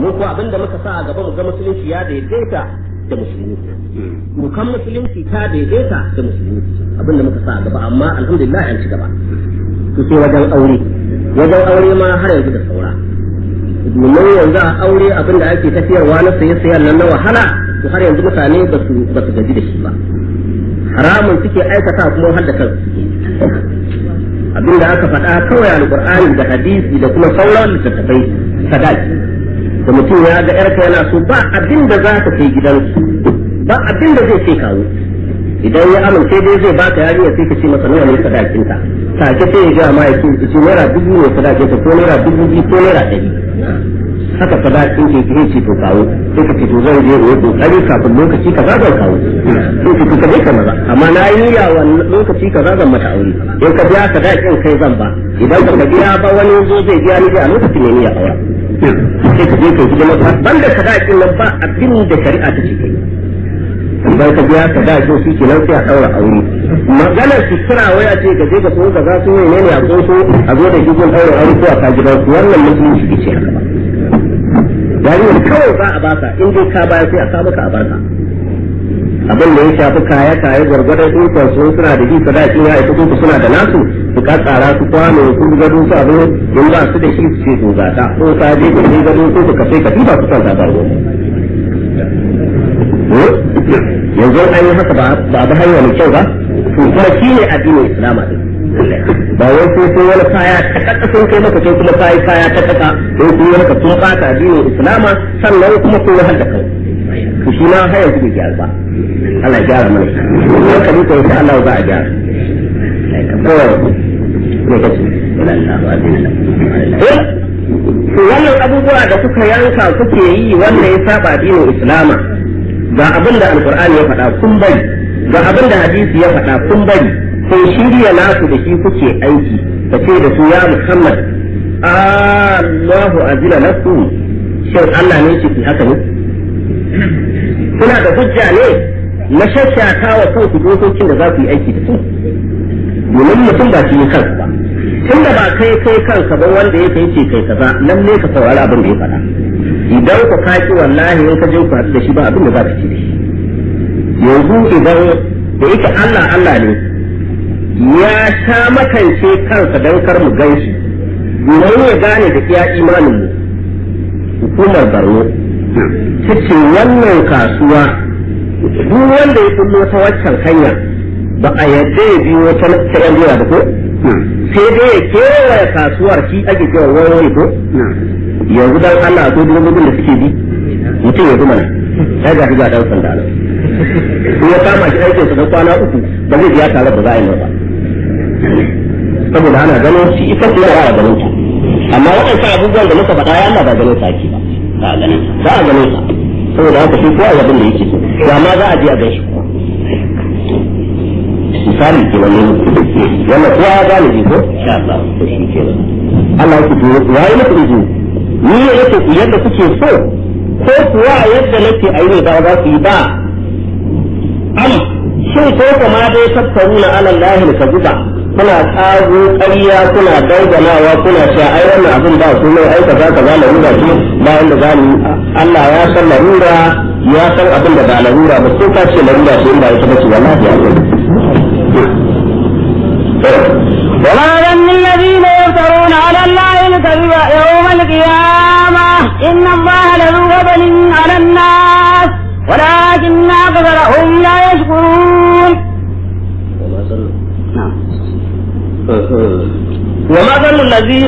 mu ko abin da muka sa a gaba mu ga musulunci ya daidaita da musulmi mu kan musulunci ta daidaita da musulmi abin da muka sa a gaba amma alhamdulillah an ci gaba to sai wajen aure wajen aure ma har yanzu da saura domin yanzu a aure abin da ake tafiyarwa na saye sayan nan na wahala to har yanzu mutane ba su ba su gaji da shi ba haramun suke aikata kuma har da kansu suke abin da aka faɗa kawai alƙur'ani da hadisi da kuma sauran littattafai sadaki da mutum ya ga yarka yana so ba abin da za ka kai gidansu ba abin da zai ce kawo idan ya amince dai zai baka yarinya sai ka ce masa nawa ne sadakinta take sai ya ga ma ya ce ce naira dubu ne sadakinta ko naira dubu biyu ko naira ɗari haka sadakin ke ke ce to kawo sai ka ce to zan je in yi kokari kafin lokaci kaza zan kawo sai ka ce ka je ka maza amma na yi niyya wannan lokaci kaza zan mata aure in ka biya sadakin kai zan ba idan ka biya ba wani zo zai biya ni a lokacin ne niyya aure sai ka je ka hidima banda sadakin nan ba abin da shari'a ta ce kai idan ka biya sadakin shi kenan sai a daura aure maganar sutura waya ce ka je ka so ka za su ne ne a so a zo da gidan daura aure ko a ka gidan su wannan musulunci bai ce haka ba yarinyar kawai za a baka in dai ka baya sai a sa maka a barka abin da ya shafi kaya kaya gwargwadon ikon su suna da ji sadaki ya ita kuma suna da nasu su ka tsara su kwano su gado su abu in ba su da shi su ce to ga ta ko ka je ka je gado ko ka sai ka tiba su kan ta yanzu an yi haka ba a bi hanya mai kyau ba to kuma shi ne addinin islama din ba wai sai sai wani kaya ta kaka sun kai maka sai kuma kai kaya ta kaka sai kuma maka tun bata addinin islama sannan kuma kun wahal da kai to shi na hayar su gyara ba Allah ya gyara mana sai ka duka insha Allah za a gyara ne kace to wannan abubuwa da kuka yanka kuke yi wanda ya saba addinin islama ga abin da alqur'ani ya faɗa kun bari ga abin da hadisi ya faɗa kun bari sai shirya nasu da shi kuke aiki ka ce da su ya Muhammad Allahu azila lakum shin Allah ne ce haka ne kuna da hujja ne na shashata wa kanku dokokin da za ku yi aiki da su domin mutum ba shi kansa ba tunda ba kai kai kanka ba wanda ya kai ce kai kaza lalle ka saurari abin da ya faɗa idan ku kaki wallahi in ka je ku haɗu da shi ba abin da za ka ci da shi yanzu idan da yake Allah Allah ne ya sha makance kansa don kar mu gan shi domin ya gane da iya imanin mu hukumar Borno cikin wannan kasuwa duk wanda ya kullo ta waccan hanya ba a yadda ya biyo ta ta yan jira da ko sai dai ya kewaye kasuwar shi ake cewa wani ko yanzu dan Allah ko dubobin da suke bi mutum ya zuma ya ga ga dan sanda nan in ya kama shi aikin sa na kwana uku ba zai biya tare da za a yi ba saboda ana ganin shi ita ce ya ganin ta amma waɗansu abubuwan da muka faɗa ya Allah ba ganin sa ake ba ba a ganin ba a ganin sa saboda haka shi kowa abin da yake so ya ma za a je a gan shi misali ke wani wannan kowa ya gane shi ko insha Allah to shi ke Allah ya ce ya yi muku izini ni ne yake ku yadda kuke so ko kuwa yadda nake a yi ne ba za su yi ba am shin ko kuma dai tattaruna ala Allah ka zuba kuna tsago ƙarya kuna danganawa kuna cewa ai wannan abin ba su mai aika za ka za larura ce bayan da zamu Allah ya san larura ya san abin da ba larura ba ko ka ce larura ce in ba ita ba ce wallahi ya san وما ظن الذين يفترون على الله الكذب يوم القيامة إن الله لذو فضل على الناس ولكن أكثرهم لا يشكرون وما ظن الذين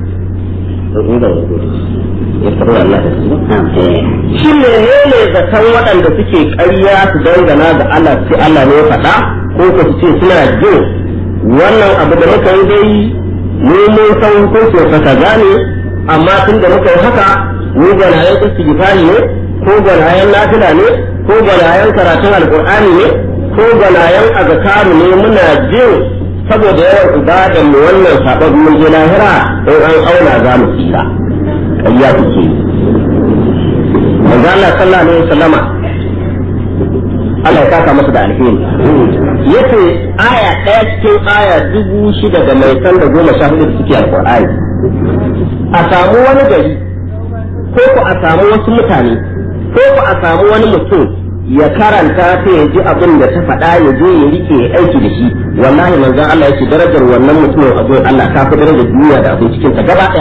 يفترون الله shi ne ne zaton waɗanda suke ƙarya su dangana ga Allah sai Allah ne ya faɗa ko ko su ce suna jin wannan abu da muka yi dai mu mun san hukuncin sa kaza ne amma tun da muka yi haka mu gwanayen istighfari ne ko gwanayen nafila ne ko gwanayen karatun alqur'ani ne ko gwanayen azkaru ne muna jin saboda yawan ibadan mu wannan sabon mun je lahira in an auna za mu tsira ƙarya kuke manzo Allah sallallahu alaihi wasallama Allah ya saka masa da alheri yace aya ɗaya cikin aya dubu shida da mai san da goma sha hudu da suke alƙur'ani a samu wani gari ko ku a samu wasu mutane ko ku a samu wani mutum ya karanta ta ya ji abin da ta faɗa ya je ya rike ya aiki da shi wallahi manzon Allah yake darajar wannan mutumin a gurin Allah ta fi darajar duniya da abin cikin ta gaba ɗaya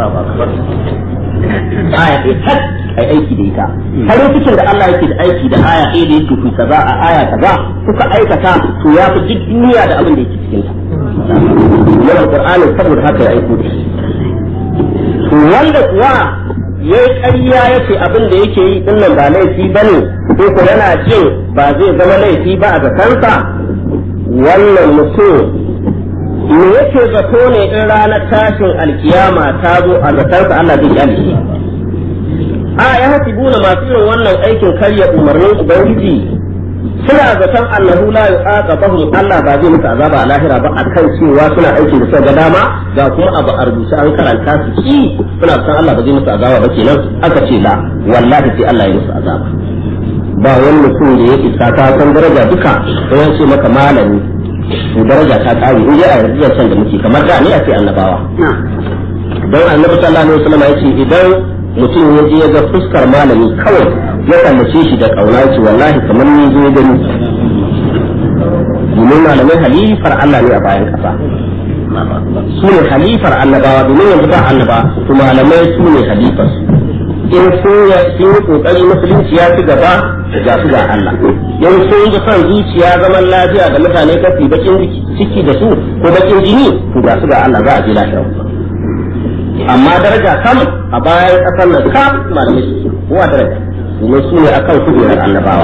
aya ɗaya tak ai aiki da ita farin cikin da Allah yake da aiki da aya ɗaya da yake ku kaza a aya kaza kuka aikata to ya fi duk duniya da abin da yake cikin ta yana Qur'anin saboda haka ya aiko da shi to wanda kuwa ya yi ƙarya ya ce abin da yake yi din nan ba laifi ba ne ko ko yana jin ba zai zama laifi ba a zakansa wannan mutum me yake zato ne in ranar tashin alkiyama ta zo a zakansa Allah zai kyale shi a ya hasibuna masu irin wannan aikin karya umarnin ubangiji suna zaton annahu la yu'aqabahum Allah ba zai musu azaba a lahira ba akan cewa suna aikin da suka ga dama ga kuma abu a rubuce an karanta su ki suna zaton Allah ba zai musu azaba ba kenan aka ce la wallahi sai Allah ya musu azaba ba wani mutum da ya isa ta san daraja duka sai ya ce maka malami to daraja ta kare in dai a yarda san da muke kamar da ne a ce annabawa don annabi sallallahu alaihi wasallam ya ce idan mutum ya je ya ga fuskar malami kawai ya kallace shi da kauna ce wallahi kamar ni zo gani domin malamai halifar Allah ne a bayan kasa su ne halifar annabawa domin yanzu ba annaba su malamai su ne halifar in sun yi kokari musulunci ya ci gaba ga su ga Allah in sun yi son zuciya zaman lafiya da mutane kafi bakin ciki da su ko bakin jini to ga su ga Allah za a je lafiya amma daraja kam a bayan kasar nan kam malamai su kowa daraja domin su ne akan kujerar annabawa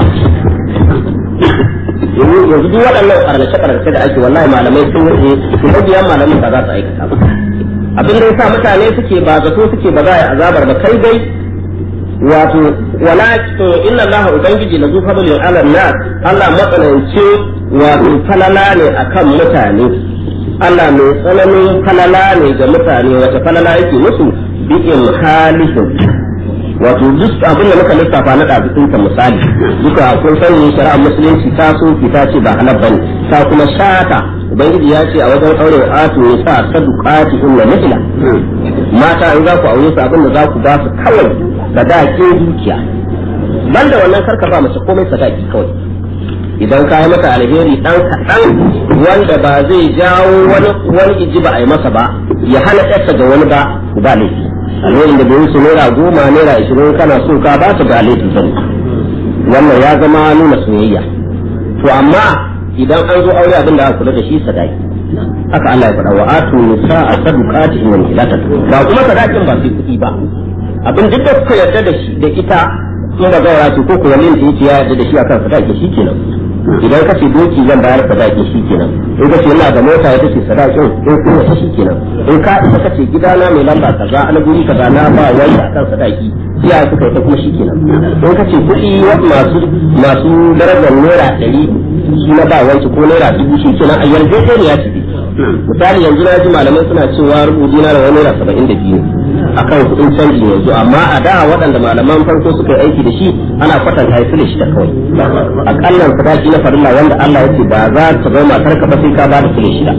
yanzu duk waɗannan karnace karnace da ake wallahi malamai sun wuce su mabiya malamin ba za su aikata ba abin da yasa mutane suke ba zato suke ba za a yi azabar ba kai dai wato wala inna allaha ubangiji la zufa bil ala nas Allah matsanance wato falala ne akan mutane Allah mai tsananin falala ne ga mutane wata falala yake musu bi halihim wato duk abin da muka lissafa na ɗabi'un ka misali duka kun sani shari'ar musulunci ta so ki ta ce ba halal bane ta kuma shata ubangiji ya ce a wajen aure atu ne sa sadukati inna mithla mata in za ku aure su abin da za ku ba su kawai sadaqin dukiya banda wannan karka ba mace komai sadaki kawai idan ka yi masa alheri dan kaɗan wanda ba zai jawo wani wani iji ba a yi masa ba ya hana ɗarsa ga wani ba ba laifi alherin da bai wuce naira goma naira ashirin kana so ka ba ta ga laifi bane wannan ya zama nuna soyayya to amma idan an zo aure abin da aka kula da shi sadaki haka Allah ya faɗa wa atu nisa a sadukati in wani ilata ba kuma sadakin ba sai kuɗi ba abin duk da kuka yarda da shi da ita in ba gaura ce ko kuwa yin ta ya yarda da shi akan sadaki shi kenan idan ka ce doki zan bayar sadaki shi kenan in ka ce ina da mota ya take sadakin in kuma ta shi kenan in ka isa ka ce gidana mai lamba kaza ana guri kaza na ba wani akan sadaki iya suka yi ta kuma shi kenan in ka ce kuɗi masu masu darajar naira ɗari shi na ba wanki ko naira dubu shi kenan a yarjejeniya ce misali yanzu na ji malamai suna cewa rubutu na da wani naira saba'in da biyu akan kuɗin canji yanzu amma a da waɗanda malaman farko suka yi aiki da shi ana kwatanta ya da shi da kawai akallan sadaki na farilla wanda Allah ya ce ba za ta zama matar ka ba sai ka ba da sule shida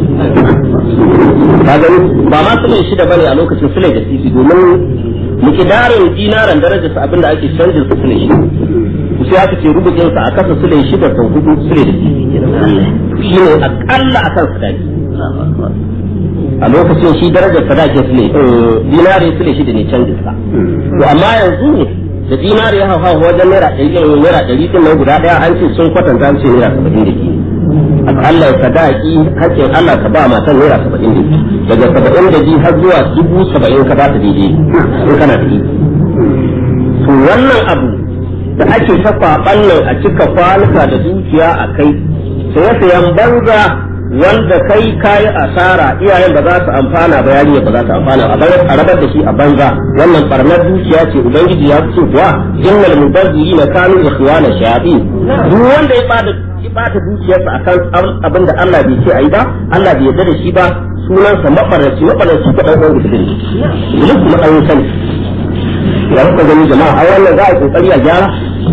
ka gani ba ma sule shida bane a lokacin sule da sisi domin mikidarin dinaran darajar sa abinda ake canjin su sule shida sai aka ce rubutun sa a kasa sule shida sau hudu sule da sisi shi ne akalla akan sadaki a lokacin shi darajar sadaki su ne dinari su ne shi da ne canjin sa to amma yanzu da dinari ya hawa wajen naira ɗari naira ɗari din nan guda ɗaya an ce sun kwatanta an ce naira saba'in da ke Allah sadaki hakkin Allah ka ba matan naira saba'in da ke daga saba'in da biyu har zuwa dubu saba'in ka ba ta daidai in kana da to wannan abu da ake ta kwaɓan nan a cika kwanuka da dukiya a kai sai sayan banza wanda kai kayi asara iyayen ba za su amfana ba yarinya ba za su amfana a rabar da shi a banza wannan barnar dukiya ce ubangiji ya ce kuwa innal mubazzirina kanu ikhwana shayatin duk wanda ya bada ya bata dukiyarsa akan abin da Allah bai ce ayi ba Allah bai yarda da shi ba sunansa mabarraci mabarraci ko dan uwan da shi duk kuma an sani ya kuka gani jama'a a wannan za a yi kokari a gyara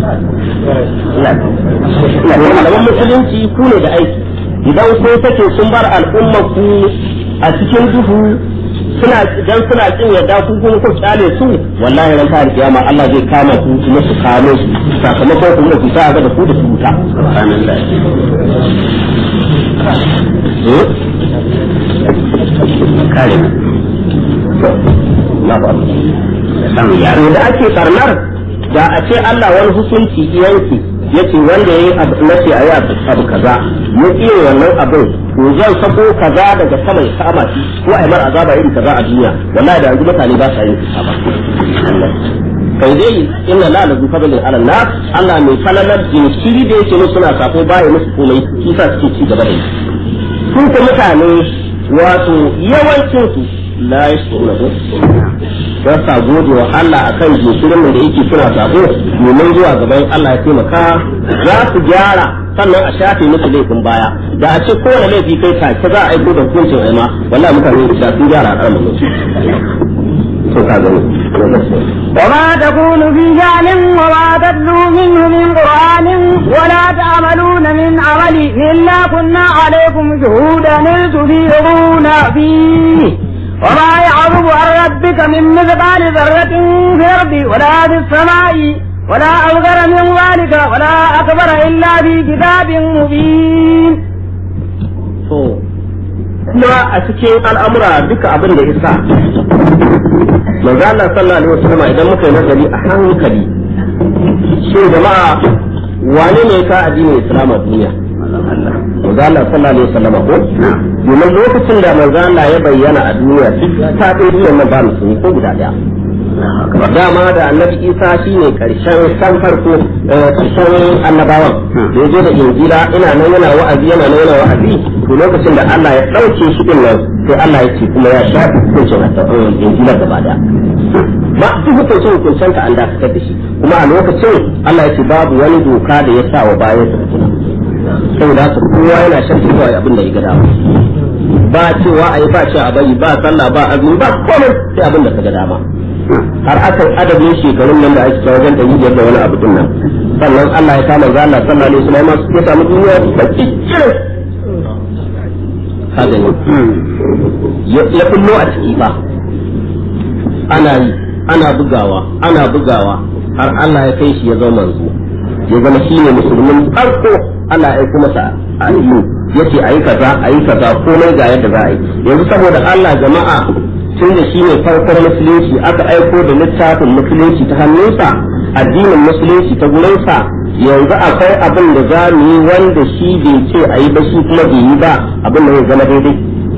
malaman musulunci ku ne da aiki idan kun sake sun bar al'ummar ku a cikin duhu suna dan suna kin yadda ku kuma ku kyale su wallahi ran ta kiyama Allah zai kama ku kuma su kamo su sakamakon ku da ku sa ga da ku da su wuta subhanallah kare na ba samu yaro da ake karnar da a ce Allah wani hukunci yanki yace wanda yayi abu nace ayi abu kaza mu iya wannan abin to zan sako kaza daga sama ya kama shi ko ai mar azaba irin kaza a duniya wallahi da yanzu mutane ba sa yin ba kai dai inna la la fadlin ala nas Allah mai falalar jinkiri da yake musu suna sako baya musu komai shi sa suke ci gaba da yi sun ko mutane wato yawancin su la yashkuruna ko ba sa gode wa Allah akan jinkirin da yake suna sako domin zuwa gaban Allah ya taimaka za su gyara sannan a shafe musu laifin baya da a ce kowane laifi kai take za a aiko da hukuncin aima wallahi mutane da sun gyara a ƙarfin to ka gani وما تكون في شأن وما تتلو منه من قرآن ولا تعملون من عمل إلا كنا عليكم شهودا إذ تفيضون فيه وما يعظم عن ربك من مثقال ذرة في الأرض ولا في السماء ولا أصغر من ذلك ولا أكبر إلا في كتاب مبين. kuma a cikin al'amura duka abin da isa manzo Allah sallallahu alaihi wasallam idan muka yi nazari a hankali shin jama'a wane ne ka addinin Islam a duniya manzo Allah sallallahu alaihi wasallam ko domin lokacin da manzo Allah ya bayyana a duniya duk ta dai duniyar nan ba musulmi ko guda daya dama da annabi isa shine karshen san farko karshen annabawan da ya zo da injila ina nan yana wa'azi yana nan yana wa'azi to lokacin da Allah ya dauke shi din nan sai Allah ya ce kuma ya shafi hukuncin injila gaba daya ba duk hukuncin hukuncin ka an dakatar da shi kuma a lokacin Allah ya ce babu wani doka da ya sa wa bayan sa tuna saboda haka kowa yana shan kawai abin da ya ga dama ba cewa a yi ba ce a bari ba sallah ba azumi ba komai sai abin da ka ga dama har aka adadin shekarun nan da ake cewa wajen ɗari biyar da wani abu din nan sannan Allah ya kama zalla sallallahu alaihi wasallam ya samu duniya da cikin haka ne ya kullo a ciki ba ana yi ana bugawa ana bugawa har Allah ya kai shi ya zama manzo ya zama shi ne musulmin farko Allah ya aiko masa addini yace ayi kaza ayi kaza komai ga yadda za a yi yanzu saboda Allah jama'a tun da shi ne farkon musulunci aka aiko da littafin musulunci ta hannunsa addinin musulunci ta gurinsa yanzu akwai abin da za mu yi wanda shi bai ce a yi ba shi kuma bai yi ba abin da zai zama daidai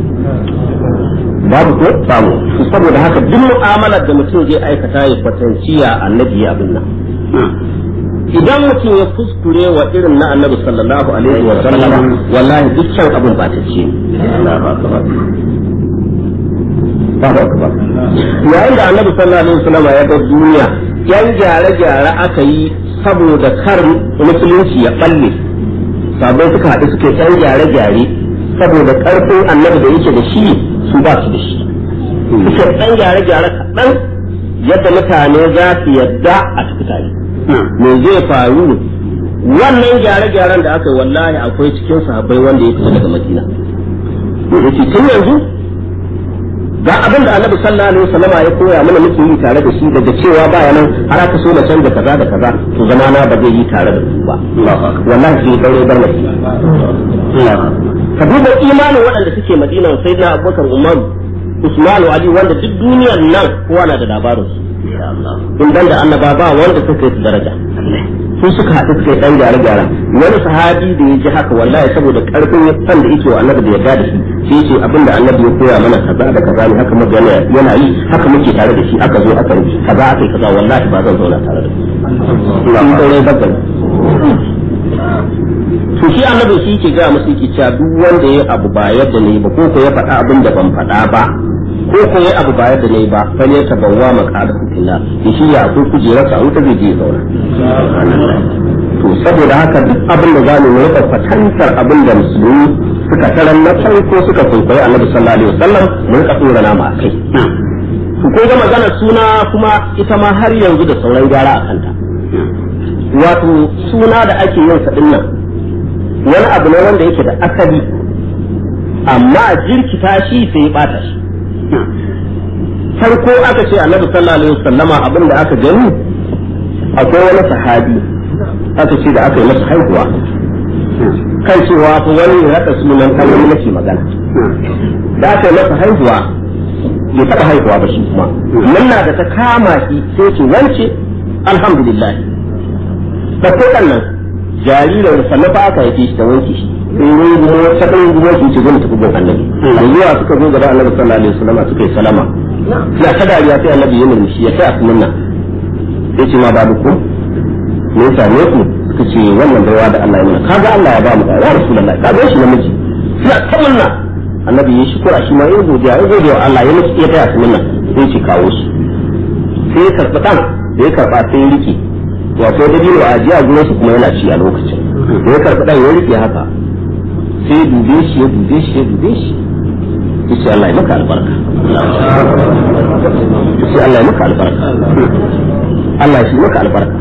babu ko samu saboda haka duk mu'amalar da mutum zai aikata ya kwatanciya annabi ya abin nan idan mutum ya kuskure wa irin na annabi sallallahu alaihi wa sallam wallahi dukkan abin ba ta ce yayin da annabi sallallahu alaihi wasallam ya ga duniya yan gyare-gyare aka yi saboda kar musulunci ya balle sabai suka haɗu suka yan gyare-gyare saboda ƙarfin annabi da yake da shi su ba su da shi suka yan gyare-gyare kaɗan yadda mutane za su yadda a cikin tare me zai faru wannan gyare-gyaren da aka yi wallahi akwai cikin sahabbai wanda ya fita daga madina yake tun yanzu ga abin da annabi sallallahu alaihi wasallam ya koya mana muke yi tare da shi daga cewa baya nan har aka so na canza kaza da kaza to zama na ba zai yi tare da su ba wallahi sai daure bar mai ka duba imanin waɗanda suke madina sai na abubakar umar usman ali wanda duk duniyar nan kowa na da labarin su in dan da annaba ba wanda suka yi daraja su suka haɗu suka yi ɗan gyare-gyare wani sahabi da ya ji haka wallahi saboda ƙarfin san da yake wa annabi da yarda da shi sai ce abinda annabi ya koya mana kaza da kaza ne haka muka yana yi haka muke tare da shi aka zo aka yi kaza aka yi kaza wallahi ba zan zauna tare da shi sun saurai bagal to shi annabi shi ke gaya musu yake cewa duk wanda ya abu ba yadda ne ba ko ko ya faɗa abin da ban faɗa ba ko ko ya abu ba yadda ne ba fa ne tabawwa maqada fitina ya shi ya akwai kujerarsa wuta zai je zauna to saboda haka duk abin da zamu yi rika fatantar abin da musulmi suka taran na farko suka kwaikwayi annabi sallallahu alaihi wasallam mu rika tsora nama a kai to ko ga maganar suna kuma ita ma har yanzu da sauran gyara a kanta wato suna da ake yin sa nan wani abu ne wanda yake da asali amma jirkita shi sai ya bata shi farko aka ce annabi sallallahu alaihi wasallama abin da aka gani akwai wani sahabi aka ce da aka yi masa haihuwa kan cewa fa wani ya haɗa sunan kan wani nake magana da aka yi masa haihuwa bai taɓa haihuwa ba shi kuma nan na da ta kama shi sai ce wance alhamdulillah da ko nan jaririn sannan fa aka haife shi da wanke shi sai wani gumo ta kan gumo shi ce zai tafi gun annabi zuwa suka zo gaba annabi sallallahu alaihi wasallam suka yi salama suna ta dariya sai annabi ya nemi shi ya sai a sunan sai ce ma babu ku me yasa ne ku suka ce wannan baiwa da Allah ya mana kaga Allah ya ba mu ya rasulullahi kaga shi namiji suna ta munna annabi ya shukura shi ma ya godiya ya gode wa Allah ya musu ya taya su munna sai ce kawo shi sai ya karɓi ɗan da ya karɓa sai ya rike wato da biyu a ajiya gurin su kuma yana ci a lokacin da ya karɓi ɗan ya rike haka sai ya dube shi ya dube shi ya dube shi ya ce Allah ya maka albarka ya ce Allah ya maka albarka Allah ya shi maka albarka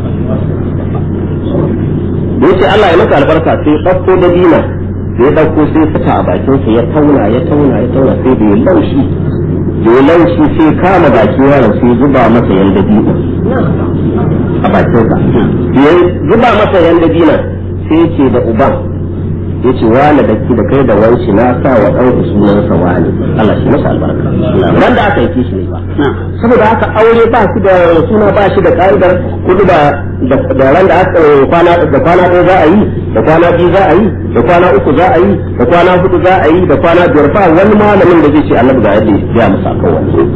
da ya ce Allah ya maka albarka sai ɗauko da dina ya ɗauko sai fita a bakinsa ya tauna ya tauna ya tauna sai da ya laushi da ya laushi sai kama bakin yaron sai zuba masa yanda dina a bakinsa ya zuba masa yanda dina sai ya ce da uban ya ce wani da ki da kai da wanci na sa wa ɗanku sunansa wani Allah shi masa albarka ran da aka yi shi ne ba saboda haka aure ba shi da suna ba shi da ƙa'idar kudu da da ran da aka kwana da kwana ɗaya za a yi da kwana biyu za a yi da kwana uku za a yi da kwana hudu za a yi da kwana biyar ba wani malamin da zai ce annabi ga yadda ya musa kan wannan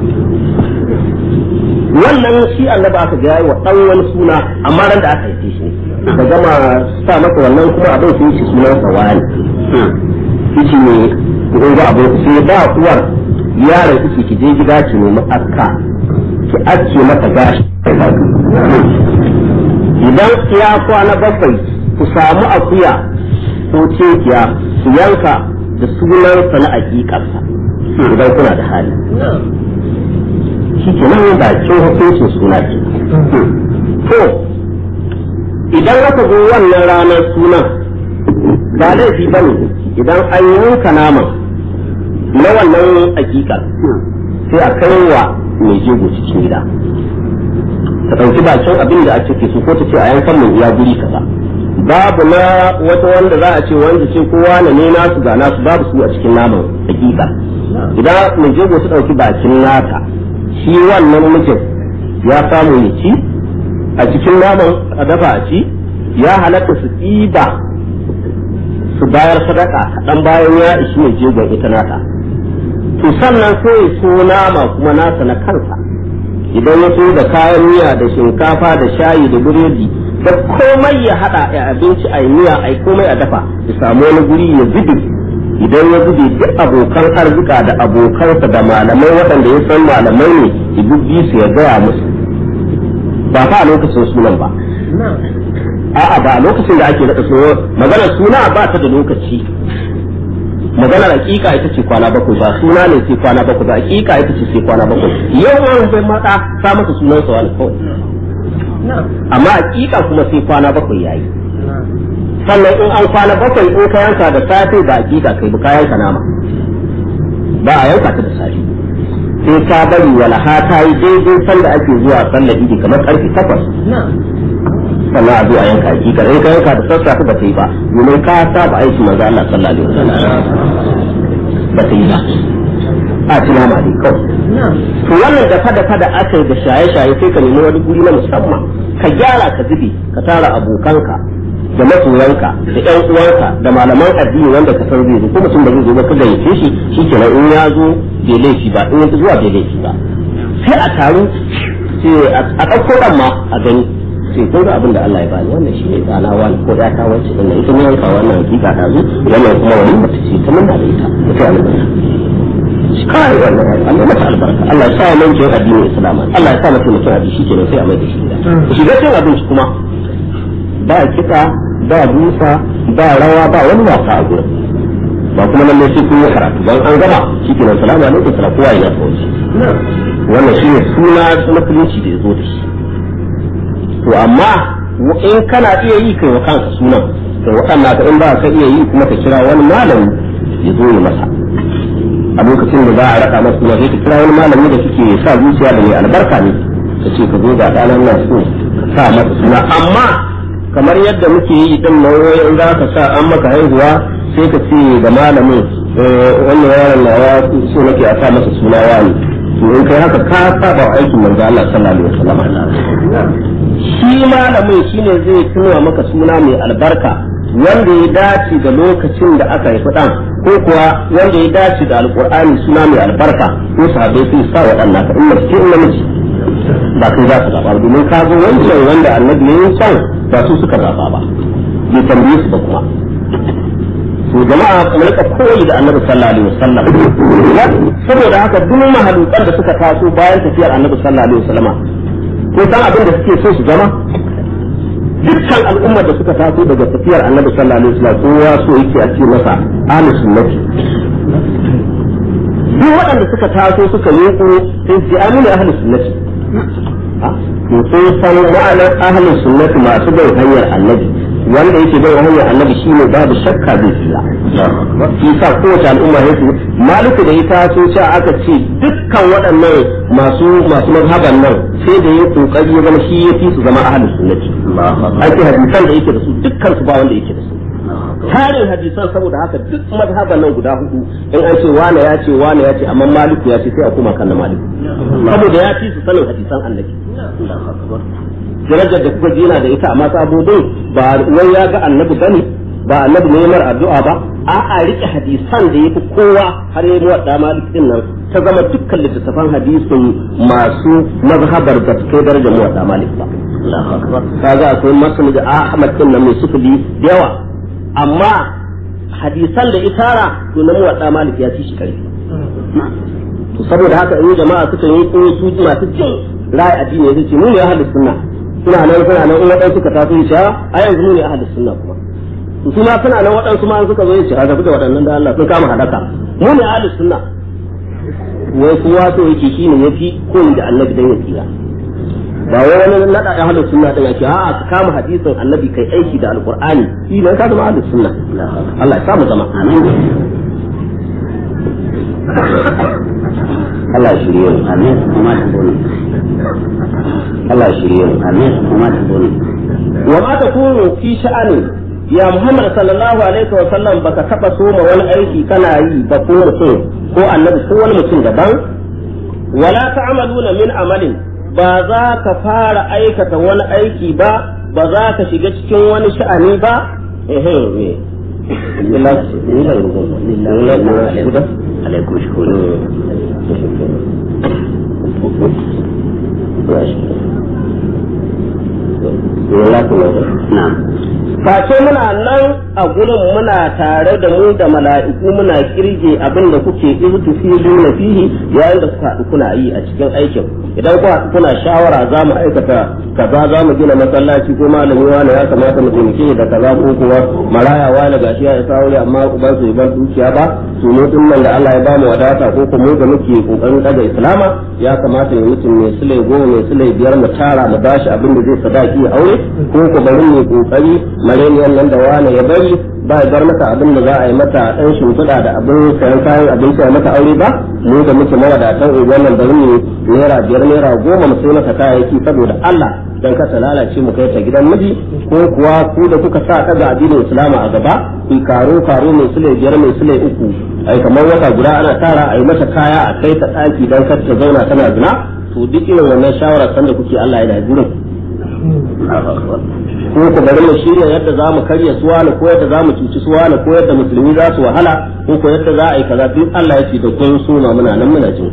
wannan shi annabi aka ga wa dan wani suna amma ran da aka yi shi ne da gama sa masa wannan kuma abin sai shi sunan sa wani shi ne ko ga abu sai ba uwar yaron kike ki je gida ki nemi akka ki ake mata gashi idan ya kwana bakwai ku samu akuya ko cekiya ku yanka da sunansa na aƙiƙarsa idan kuna da hali shi ke nan bakin hukuncin suna ke to idan aka zo wannan ranar sunan ba laifi ba ne idan an yanka naman na wannan aƙiƙar sai a kai wa mai jego cikin gida ta ɗauki bakin abin da ake so ko ta ce a yankan mun iya guri kaza babu na wata wanda za a ce wanda ce kowa na ne nasu ga nasu babu su a cikin naman hakika idan mai jego ta ɗauki bakin nata shi wannan mijin ya samu ya ci a cikin naman a dafa a ci ya halatta su ɗiba su bayar sadaka kaɗan bayan ya ishi mai jegon ita nata to sannan sai so nama kuma nasa na kansa idan ya so da kayan miya da shinkafa da shayi da biredi da komai ya hada a abinci a miya a komai a dafa ya samu wani guri ya zube idan ya zube duk abokan arzika da abokansa da malamai waɗanda ya san malamai ne ya bubbi su ya gaya musu ba fa a lokacin sunan ba a'a ba a lokacin da ake naɗa suna maganar suna ba ta da lokaci maganar hakika ita ce kwana bakwai ba suna ne sai kwana bakwai ba hakika ita ce sai kwana bakwai yau wani bai mata sa masa sunan sa wani kawai amma hakika kuma sai kwana bakwai yayi sannan in an kwana bakwai in ka yanka da safe ba hakika kai ba ka yanka nama ba a yanka ta da safe sai ka bari walaha ta yi daidai sanda ake zuwa sallar idi kamar karfe takwas sannan a zo a yanka hakika in ka yanka da sassafe ba ta yi ba domin ka saba aiki manzo Allah sallallahu alaihi wasallam ba ta yi ba a ci nama dai kawai to wannan da fada fada aka yi da shaye shaye sai ka nemi wani guri na musamman ka gyara ka zube ka tara abokanka da masoyanka da ƴan uwanka da malaman addini wanda ka san zai zo ko mutum da zai zo ba ka gayyace shi shikenan in ya zo bai laifi ba in ya zuwa bai laifi ba sai a taru sai a ɗauko ɗan ma a gani sai kun ga abin da Allah ya bani wannan shi ne tsana wani ko ya ta wacce din ita ne yanka wannan hakika ta zo wannan kuma wani mata ce ta munna da ita ita ne shi kai wannan Allah mata albarka Allah ya sa mun jin addinin Islam Allah ya sa mutum mutum addini shi kenan sai a mai da shi gida shi ga cin abinci kuma ba kiɗa ba busa ba rawa ba wani wasa a gurin ba kuma nan ne sai kun yi karatu dan an gama shi kenan salamu alaikum salamu kowa ya tsawo wannan shi ne suna musulunci da ya zo da shi to amma in kana iya yi kai wa kanka sunan to waɗanda ka in ba ka iya yi kuma ka kira wani malami ya zo ya masa a lokacin da za a raka masu suna sai ka kira wani malami da suke sa zuciya da mai albarka ne ka ce ka zo ga ɗanan nan so ka sa masa suna amma kamar yadda muke yi din nan in za ka sa an maka haihuwa sai ka ce ga malamin wannan yaron na ya so nake a sa masa suna wani to in kai haka ka saba wa aikin manzo Allah sallallahu alaihi wasallam shi malamin shine zai tunawa maka suna mai albarka wanda ya dace da lokacin da aka haifi dan ko kuwa wanda ya dace da alqur'ani suna mai albarka ko sahabbai sun sa waɗannan ka in mace in namiji ba kai za ka zaba domin ka zo wancan wanda annabi ya yi can ba su suka zaba ba bai tambaye su ba kuma to jama'a kuma rika koyi da annabi sallallahu alaihi wasallam saboda haka duk mahalukan da suka taso bayan tafiyar annabi sallallahu alaihi wasallam ko san abin da suke so su zama dukkan al'ummar da suka taso daga tafiyar annabi sallallahu alaihi wasallam kowa so yake a ce masa ahlus sunnati duk waɗanda suka taso suka leƙo sai su amina ahlus sunnati to sun san ma'anar ahlus sunnati masu bin hanyar annabi wanda yake bin hanyar annabi shine babu shakka zai tsira shi sa kowace al'umma yake maliku da ya taso cewa aka ce dukkan waɗannan masu masu mazhaban nan sai da ya kokari ya zama shi ya fi su zama ahlus sunnati ake hadisan da yake da su dukkan su ba wanda yake da su tarin hadisan saboda haka duk mazhaban nan guda hudu in an ce wane ya ce wane ya ce amma maliku ya ce sai a koma kan na maliku saboda ya fi su sanin hadisan annabi darajar da kuka ji yana da ita amma sabodin ba wai ya ga annabi bane ba annabi ne mar addu'a ba a'a rike hadisan da yafi kowa har yayi muwadda malik din nan ta zama dukkan littattafan hadisin masu mazhabar da kai darajar muwadda malik ba kaga akwai masu da ahmad din nan mai sufuli da yawa amma hadisan da itara to na muwadda malik ya ci shi kai to saboda haka in jama'a suka yi ko su masu cin ra'ayi addini ya ce mu ne ahlus sunna suna nan suna nan in waɗansu ka taso ya a yanzu mu ne ahlus sunna kuma su ma suna nan waɗansu ma suka zo ya ce a gabi da waɗannan da Allah sun kama hadaka mu ne ahlus sunna wai kowa so yake shine yafi koyi da annabi dan ya tsira ba wai wani nada ahlus sunna din yake a'a ka kama hadisin annabi kai aiki da alqur'ani shi ne ka zama ahlus sunna Allah ya samu zama amin Allah ya shirye mu amin kuma ta bone Allah ya shirye mu amin kuma ta bone wa ma takunu fi sha'ani ya Muhammad sallallahu alaihi wa sallam baka taba soma wani aiki kana yi ba ko mutum ko annabi ko wani mutum daban wala ta'maluna min amalin ba za ka fara aikata wani aiki ba ba za ka shiga cikin wani sha'ani ba ehe ne alaikum shukuru na'am face muna nan a gurin muna tare da mu da mala'iku muna kirge abin da kuke irtufilu na fihi yayin da kuka haɗu kuna yi a cikin aikin idan ku haɗu kuna shawara za mu aikata kaza za mu gina masallaci ko malami wani ya kamata mu taimake da kaza ko kuwa maraya wani gashi ya isa wuri amma uban su ban dukiya ba to mu din nan da Allah ya bamu wadata ko kuma mu da muke kokarin daga islama ya kamata ya mutum mai sule goma mai sule biyar mu tara mu bashi abin da zai sadaki aure ko ku bari mu kokari mareniyan nan da wani ya bari ba ya bar mata abin da za a yi mata ɗan shimfiɗa da abin sayan kayan abinci a mata aure ba mu da muke mawadatan unguwar nan bari mu naira biyar naira goma mu sai mata kayayyaki saboda Allah dan ka ta lalace mu kai ta gidan miji ko kuwa ku da kuka sa kaga addinin Islama a gaba ku karo karo mai sule biyar mai sule uku ai kamar wata guda ana tara a yi mata kaya a kai ta ɗaki dan kar ta zauna tana zina to duk irin wannan shawara sanda kuke Allah yana gurin ko ku bari mu shirya yadda za mu karya suwana ko yadda za mu cuci suwana ko yadda musulmi za su wahala ko ko yadda za a yi kaza duk Allah ya ce da kun suna muna nan muna jin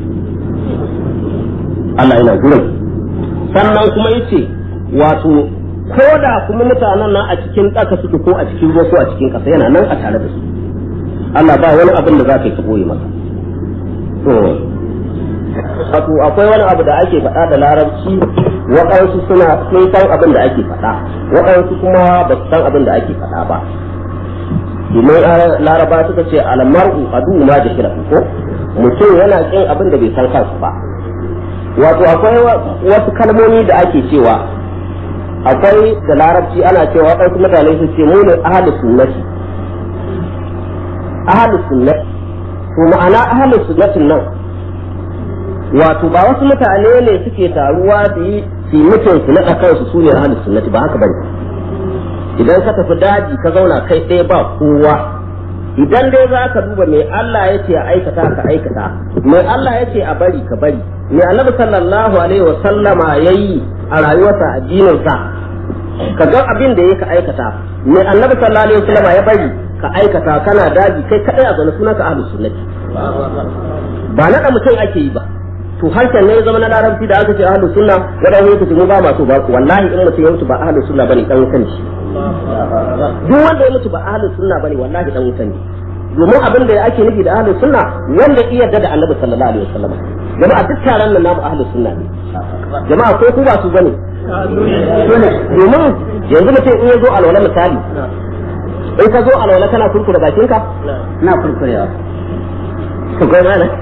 Allah yana gurin sannan kuma yace wato ko da kuma mutanen nan a cikin ɗaka suke ko a cikin ruwa ko a cikin ƙasa yana nan a tare da su Allah ba wani abin da za ka yi ka boye masa to wato akwai wani abu da ake faɗa da larabci waɗansu suna sun san abin da ake faɗa waɗansu kuma ba su san abin da ake faɗa ba domin laraba suka ce almar'u adu ma da kira ko mutum yana kin abin da bai san kansu ba wato akwai wasu kalmomi da ake cewa akwai da larabci ana cewa waɗansu mutane su ce mu ne ahlus sunnati ahlus sunnati to ma'ana ahlus sunnatin nan wato ba wasu mutane ne suke taruwa su yi su mutum su naɗa kansu su ne ahlus sunnati ba haka bane idan ka tafi daji ka zauna kai ɗaya ba kowa idan dai za ka duba mai Allah ya ce a aikata ka aikata mai Allah ya ce a bari ka bari mai annabi sallallahu alaihi wa sallama yayi a rayuwarsa addininsa ka ga abin da yake aikata mai annabi sallallahu alaihi wa sallama ya bari ka aikata kana daji kai kadai a zaune sunanka ahlus sunnati ba naɗa mutum ake yi ba to harshen ne ya zama na larabci da aka ce ahlus sunna wadan yake mu ba masu ba wallahi in mutum ya mutu ba ahlus sunna bane dan wutan shi duk wanda ya mutu ba ahlus sunna bane wallahi dan wutan ne domin abin da ake nufi da ahlus sunna wanda iya da annabi sallallahu alaihi wasallam jama'a duk taron nan namu ahlus sunna ne jama'a ko ku ba su bane domin yanzu mutum in ya zo alwala misali in ka zo alwala kana kurkura bakinka na kurkurewa ka gona na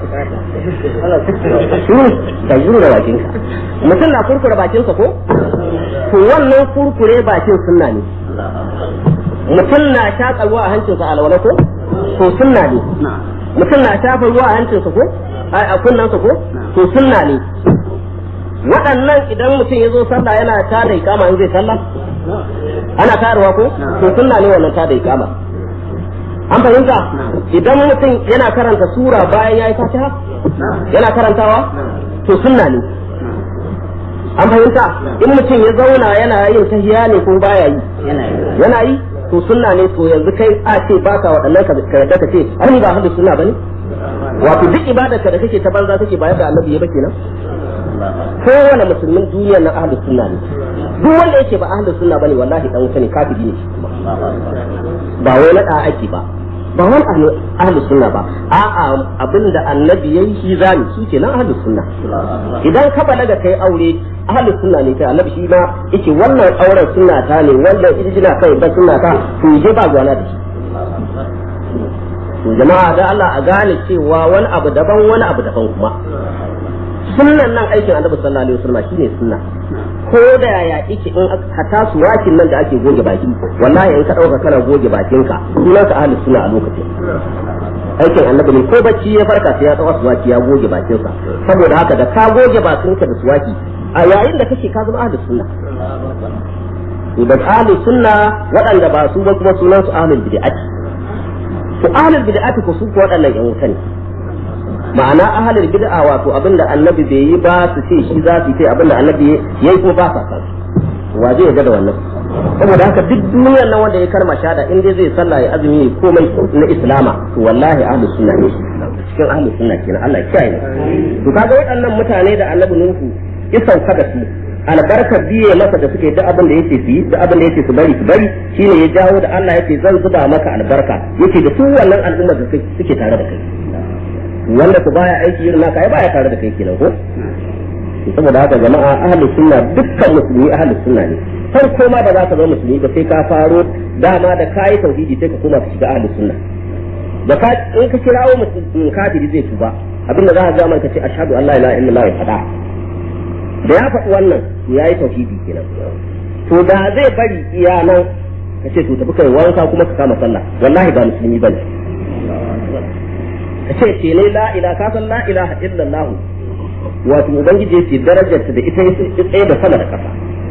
shi ka zura bakinka mutum na kurkura bakinsa ko to wannan kurkure bakin sunna ne mutum na shaƙa ruwa a hancinsa alwala ko to sunna ne mutum na shafa ruwa a hancinsa ko a kunnansa ko to sunna ne waɗannan idan mutum ya zo sallah yana tada ikama in zai sallah ana tayarwa ko to sunna ne wannan tada ikama an fahimta idan mutum yana karanta sura bayan ya yi fatiha yana karantawa to sunna ne an fahimta in mutum ya zauna yana yin tahiya ne ko baya yi yana yi to sunna ne to yanzu kai a ce baka waɗannan ka yarda ka ce ai ba hadu sunna bane wato duk ibadar ka da kake ta banza kake bayar da annabi ya ba kenan kowane musulmin duniyar na ahlus sunna ne duk wanda yake ba ahlus sunna bane wallahi dan wuta ne kafiri ne ba wai na da ake ba ba wani ahlus sunna ba a'a abinda annabi yayi shi zani shi kenan ahlus sunna idan ka balaga kai aure ahlus sunna ne kai annabi shi ma yake wannan auren sunna ta ne wanda ijina kai ba sunna ta to je ba gwana da shi jama'a da Allah a gane cewa wani abu daban wani abu daban kuma sunnan nan aikin annabi sallallahu alaihi wasallam shine sunna ko da yaya yake in hata su wakin nan da ake goge baki wallahi in ka dauka kana goge bakinka sunan ka ahlus sunna a lokacin aikin annabi ne ko bacci ya farka sai ya tsawa suwaki ya goge bakinsa saboda haka da ka goge bakinka da suwaki a yayin da kake ka zama ahlus sunna idan ahlus sunna waɗanda ba su ba kuma sunan su ahlul bid'ati to ahlul bid'ati ko su ko waɗannan yan wuta ne ma'ana ahalul bid'a wato abinda annabi bai yi ba su ce shi za su ce abinda annabi ya yi ko ba sa san wa zai ga da wannan saboda haka duk duniyar nan wanda ya karma shada in dai zai sallah ya azumi ya komai na islama to wallahi ahlus sunna ne cikin ahlus sunna kenan Allah ya kiyaye to kaga waɗannan mutane da annabi nuhu ya sauka da su albarkar biye masa da suke duk abin da yake su yi duk abin da yake su bari su bari shine ya jawo da Allah yake zan zuba maka albarka yake da su wannan al'ummar da suke tare da kai wanda ku baya aiki irin naka ai baya tare da kai kenan ko saboda haka jama'a ahlus sunna dukkan musulmi ahlus sunna ne farko ma ba za ka zama musulmi ba sai ka faro dama da kai tauhidi sai ka koma ka shiga ahlus sunna da ka in ka kirawo mutum kafiri zai tuba abinda za ka ga man ka ce ashhadu an la ilaha illallah ya fada da ya faɗi wannan ya yi tauhidi kenan to da zai bari iya nan ka ce to tafi kai wanka kuma ka kama sallah wallahi ba musulmi bane ka ce ce ne la ilaha ka san la ilaha illallah wato ubangiji yace darajarta da ita tsaye da sama da kasa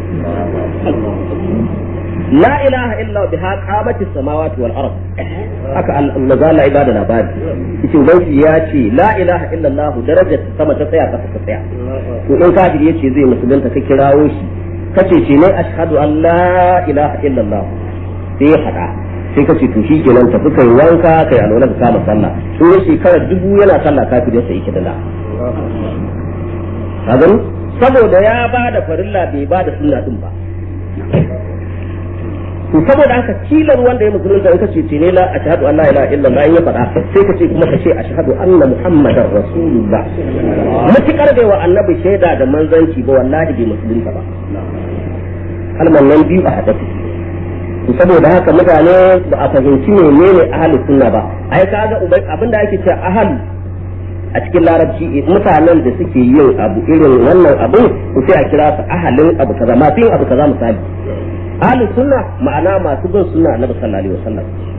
la ilaha illa biha qamatis samawati wal ard haka Allah la ibada labari yace ubangiji ya ce la ilaha illa Allah darajarta sama ta tsaya kasa ta tsaya to in kafiri yace zai musulunta ka kirawo shi kace ce ne ashhadu an la ilaha illa Allah sai ya faɗa sai ka ce to shi kenan tafi kai wanka kai alwala ka kama sallah sun yi shekara dubu yana sallah kafin sai yake da la ka gani saboda ya ba da farilla bai ba da sunna din ba to saboda haka kilar wanda ya musulunta in ka ce ce ne la ashhadu an la ilaha illallah ya faɗa sai ka ce kuma ka ce ashhadu anna muhammadar rasulullah mutukar bai wa annabi shaida da manzanci ba wallahi bai musulunta ba kalman nan biyu a haɗa saboda haka mutane ba a fahimci menene ahalus sunna ba ai kaga abinda ake cewa ahalu a cikin larabci mutanen da suke yin abu irin wannan abu to sai a kira su ahalin abu kaza masu yin abu kaza misali ahalus sunna ma'ana masu bin sunna annabi sallallahu alaihi wasallam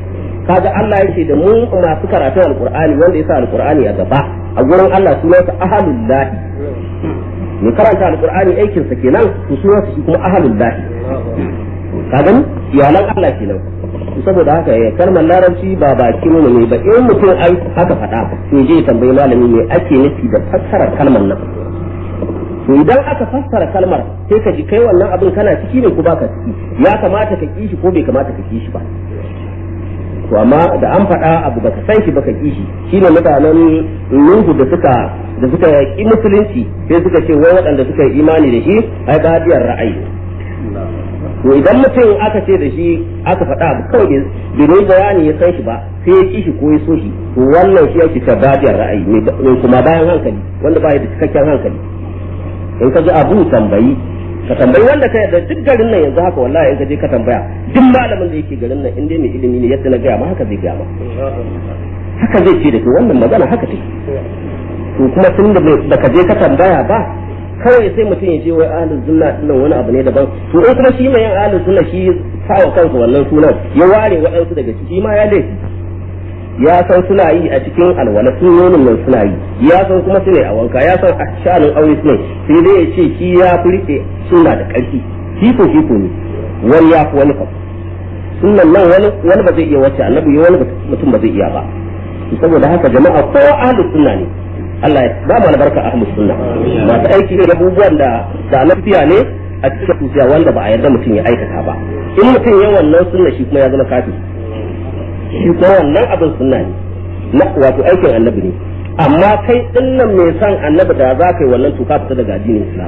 kaga Allah yake da mu masu karatun alqur'ani wanda yasa alqur'ani a gaba a gurin Allah sunansa ahalullahi mai karanta alqur'ani aikin sa kenan to sunansa shi kuma ahalullahi ka gani iyalan Allah kenan saboda haka ya kalmar larabci ba baki mu ne ba in mutum ai haka faɗa to je tambayi malami me ake nufi da fassarar kalmar nan to idan aka fassara kalmar sai ka ji kai wannan abin kana ciki ne ko baka ciki ya kamata ka kishi ko bai kamata ka kishi ba to amma da an faɗa abu baka san shi baka kishi shine mutanen Nuhu da suka da suka ki musulunci sai suka ce wai waɗanda suka yi imani da shi ai badiyar ra'ayi to idan mutum aka ce da shi aka faɗa abu kawai bai bai bayani ya san shi ba sai ya kishi ko ya so shi to wannan shi yake ta badiyar ra'ayi mai kuma bayan hankali wanda ba da cikakken hankali in ka ji abu tambayi ka tambayi wanda ka yarda duk garin nan yanzu haka wallahi in ka je ka tambaya duk malamin da yake garin nan in dai mai ilimi ne yadda na gaya ma haka zai gaya ma haka zai ce da ke wannan magana haka ce to kuma tun da baka je ka tambaya ba kawai sai mutum ya je wai ahlus sunna dinnan wani abu ne daban to in kuma shi mai yin ahlus sunna shi sawa kansa wannan sunan ya ware waɗansu daga ciki ma ya laifi ya san suna yi a cikin alwala sunonin nan suna yi ya san kuma su ne a wanka ya san a sha'anin aure su ne sai dai ya ce shi ya fi rike suna da ƙarfi shi ko shi ko ne wani ya fi wani fa sunan nan wani wani ba zai iya wacce annabi wani mutum ba zai iya ba saboda haka jama'a ko ahlus sunna ne Allah ya ba mu albarka ahlus sunna masu aiki da abubuwan da da lafiya ne a cikin tusiya wanda ba a yarda mutum ya aikata ba in mutum ya wannan sunna shi kuma ya zama kafiri shi ko wannan abin sunna ne na wato aikin annabi ne amma kai din nan mai san annabi da za ka yi wannan to ka fita daga addinin islam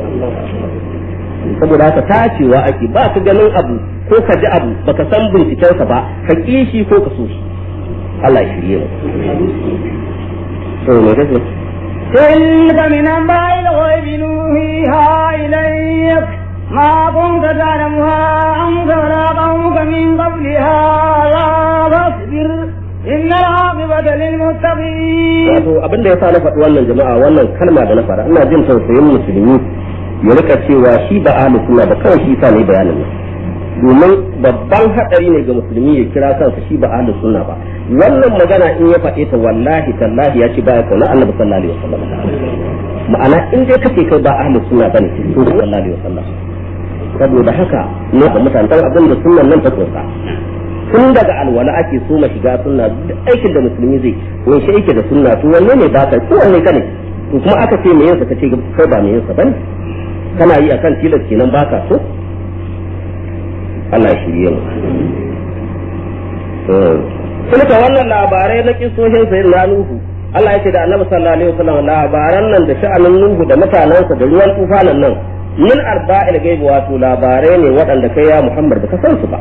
saboda haka tacewa ake ba ka ganin abu ko ka ji abu baka san bincikensa ba ka ki shi ko ka so shi Allah ya shirye mu to me kake تلك من أنباء الغيب نوحيها إليك ما كنت تعلمها أنت ولا قومك من قبل هذا فاصبر إن العاقبة للمتقين. wato abin da ya sa na faɗi wannan jama'a wannan kalma da na faɗa ina jin tausayin musulmi ya rika cewa shi ba ahli sunna ba kawai shi sa ne bayanin nan domin babban hadari ne ga musulmi ya kira kansa shi ba ahli sunna ba wannan magana in ya faɗe ta wallahi tallahi ya ce baya kauna annabi sallallahu alaihi wasallam ma'ana in dai kace kai ba ahli sunna bane to sallallahu alaihi wasallam saboda haka ne da mutane abin da sunnan nan ta tsoka tun daga alwala ake so ma shiga sunna duk aikin da musulmi zai ko shi yake da sunna to wanne ne ba ka ko wanne ka ne to kuma aka ce me yinsa kace kai ba me yinsa bane kana yi akan tilas kenan ba ka so Allah ya shirye mu Sulka wannan labarai na kisoshin sayin na Nuhu Allah ya ce da Annabi sallallahu alaihi wasallam labaran nan da sha'anin Nuhu da mutanensa da ruwan tufanin nan min arba'il gaibi wato labarai ne waɗanda kai ya Muhammad ba ka san su ba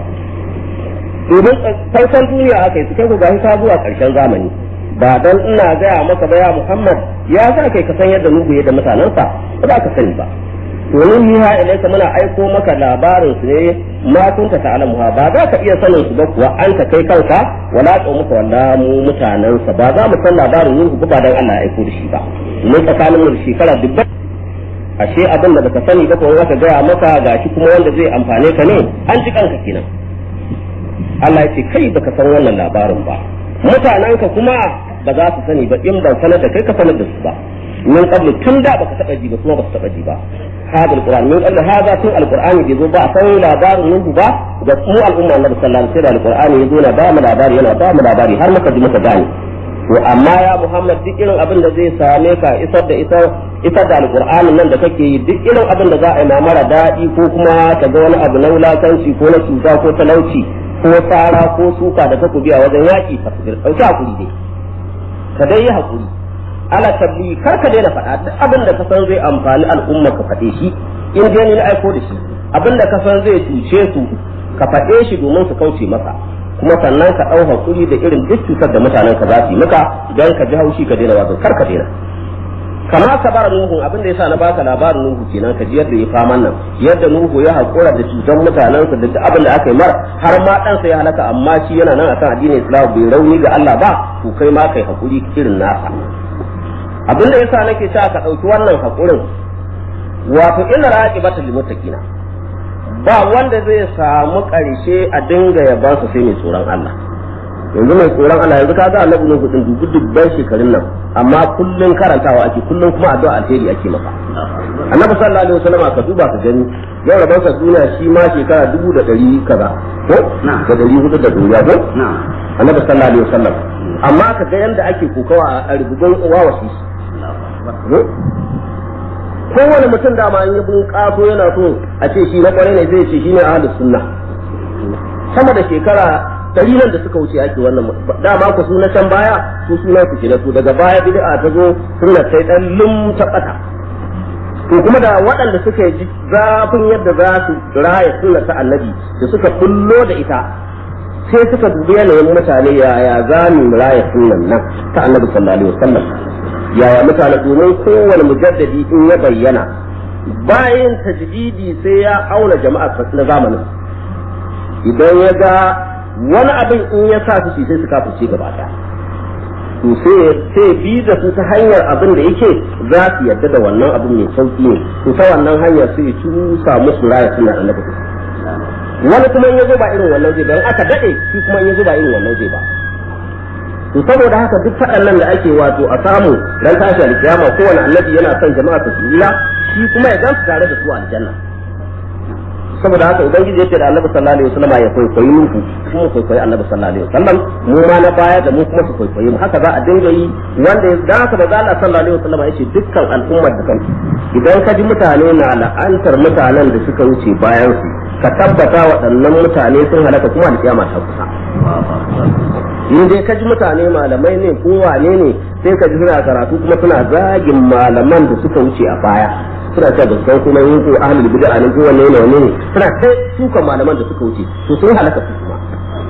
domin farkon duniya aka yi su kai gashi ta zuwa ƙarshen zamani ba dan ina gaya maka ba ya Muhammad ya za kai ka san yadda Nuhu ya da mutanensa ba za ka sani ba domin hiha ilaika muna aiko maka labarin su ne ma kunta ta'lamuha ba za ka iya sanin su ba kuwa an ka kai kanka wala muka walla mu mutanensa ba za mu san labarin Nuhu ba dan Allah ya aiko da shi ba mun tsakanin mu shekara dubban ashe abin da baka sani ba ko aka gaya maka gashi kuma wanda zai amfane ka ne an ji kanka kenan Allah ya ce kai baka san wannan labarin ba mutanenka kuma ba za su sani ba in ban sanar da kai ka sanar da su ba min qablu tun da baka taba ji ba kuma baka taba ji ba hada alquran min qablu hada tun alqur'ani bai zo ba san labarin nuhu ba da mu al'umma annabi sallallahu alaihi wasallam alqur'ani ya zo na ba mu labari yana ba mu labari har muka ji muka gane to amma ya muhammad duk irin abin da zai same ka isar da isar isar da alqur'anin nan da kake yi duk irin abin da za a yi ma mara daɗi ko kuma ka ga wani abu na wulakanci ko na cuta ko talauci ko tsara ko suka da takobi a wajen yaƙi fasbir ɗauki hakuri dai ka dai yi hakuri ala tabli kar ka daina faɗa duk abin da ka san zai amfani al'umma ka faɗe shi in dai ni na aiko da shi abin da ka san zai cuce su ka faɗe shi domin su kauce masa kuma sannan ka ɗau hakuri da irin duk cutar da mutanen ka za su yi maka don ka ji haushi ka daina wato kar ka daina kama ka bar nuhu abin da yasa na baka labarin nuhu kenan ka ji yadda ya faman nan yadda nuhu ya hakura da cutar mutanensa da duk abin da aka yi mar har ma ɗansa ya halaka amma shi yana nan akan addinin islam bai rauni ga Allah ba to kai ma kai hakuri irin nasa abin da yasa nake cewa ka ɗauki wannan hakurin wato ina raqibata lil muttaqina ba wanda zai samu ƙarshe a dinga yabansa sai mai tsoron Allah yanzu mai tsoron Allah yanzu ka ga annabi Nuhu din dubu dubban shekarun nan amma kullun karantawa ake kullun kuma addu'a alheri ake maka annabi sallallahu alaihi wasallam ka duba ka gani yau rabon sa duniya shi ma shekara dubu da ɗari kaza ko da ɗari hudu da duniya ko annabi sallallahu alaihi wasallam amma ka ga yanda ake kokawa a rubugun wawasi kowane mutum dama an yi bin kaso yana so a ce shi na kwarai ne zai ce shi ne ahlus sunna sama da shekara dari nan da suka wuce ake wannan dama ku su na can baya su suna su kenan su daga baya bid'a ta zo sunna sai dan lum ta bata to kuma da waɗanda suka yi zafin yadda za su raya sunna ta annabi da suka kullo da ita sai suka dubi yanayin mutane yaya za mu raya sunnan nan ta annabi sallallahu alaihi wasallam yaya mutane domin kowane mujaddadi in ya bayyana bayan tajdidi sai ya auna jama'a na zamanin idan ya ga wani abin in ya sa su sai su kafirce gaba ɗaya to sai sai bi da su ta hanyar abin da yake za su yarda da wannan abin mai sauki ne to ta wannan hanyar sai ya cusa musu raya suna annabi wani kuma in ya zo ba irin wannan zai ba in aka dade shi kuma in ya zo ba irin wannan zai ba to saboda haka duk faɗan nan da ake wato a samu dan tashi alkiyama kowane annabi yana son jama'a su tsira shi kuma ya gan su tare da su aljanna saboda haka ubangiji yace da annabi sallallahu alaihi wasallam ya kwaikwayi mu kuma kwaikwayi annabi sallallahu alaihi wasallam mu ma na baya da mu kuma su kwaikwayi mu haka za a dinga yi wanda ya da haka manzo Allah sallallahu alaihi wasallam yace dukkan al'ummar da kansu idan ka ji mutane na la'antar mutanen da suka wuce bayan su ka tabbata waɗannan mutane sun halaka kuma alkiyama ta kusa in dai ka ji mutane malamai ne ko wane ne sai ka ji suna karatu kuma suna zagin malaman da suka wuce a baya suna cewa da san kuma yin ko ahlul bid'a ne ko wanne ne wanne ne suna kai sukan malaman da suka wuce to sun halaka su kuma